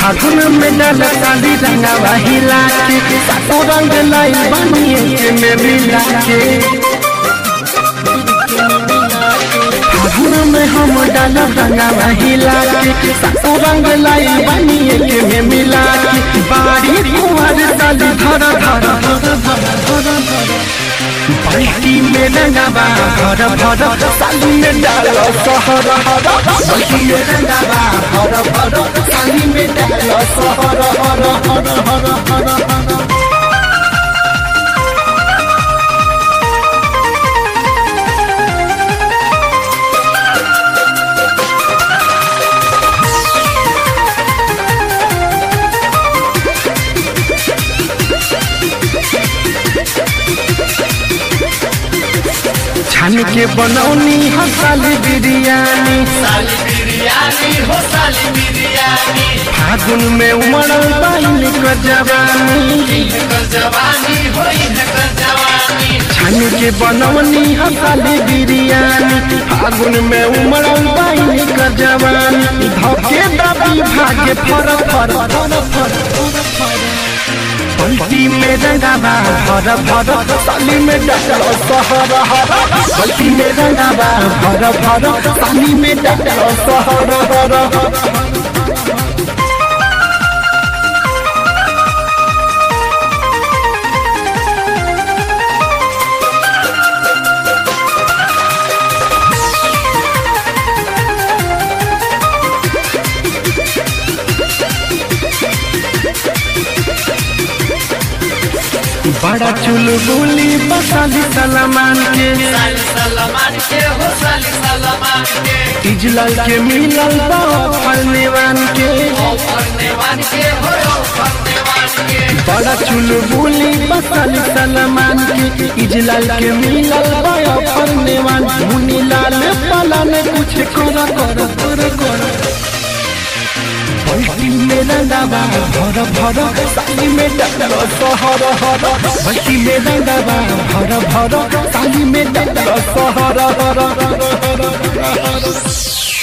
फागुन में डाल साली रंगावा हिला के सातो रंग लाई बनिए के में मिला के फागुन में हम डाल रंगावा हिला के सातो रंग लाई बनिए के में मिला के बाड़ी कुंवर साली धर धर धर धर धर धर बल्कि में रंगावा भर भर साली में डाल सहर हर बल्कि में रंगावा भर भर साली में डाल सहर हर हर हर हर हर छान के बनौनी हसाली बिरयानी साली बिरयानी हो साली बिरयानी फागुन में उमड़ल बाइल कर जवानी इनकर जवानी हो इनकर जवानी छान के बनौनी हसाली बिरयानी फागुन में उमड़ल बाइल कर जवानी धके दबी भागे फर फर फर फर फर पलटी में रंगाबा भर भर साली में डटल सहर हर पलटी में रंगाबा भर भर साली में डटल सहर हर बड़ा चुलबुली बसाली सलमान के साली सलमान के हो साली सलमान के इजलाल के मिलल बा फलनेवान के ओ फरनेवान के हो ओ फरनेवान के बड़ा चुलबुली बसाली सलमान के इजलाल के मिलल बा फलनेवान मुनी लाल पलन कुछ कर कर कर कर बल्कि में रंगाबा भर भर साली में डटल सहर हर बल्कि में रंगाबा भर भर साली में डटल सहर हर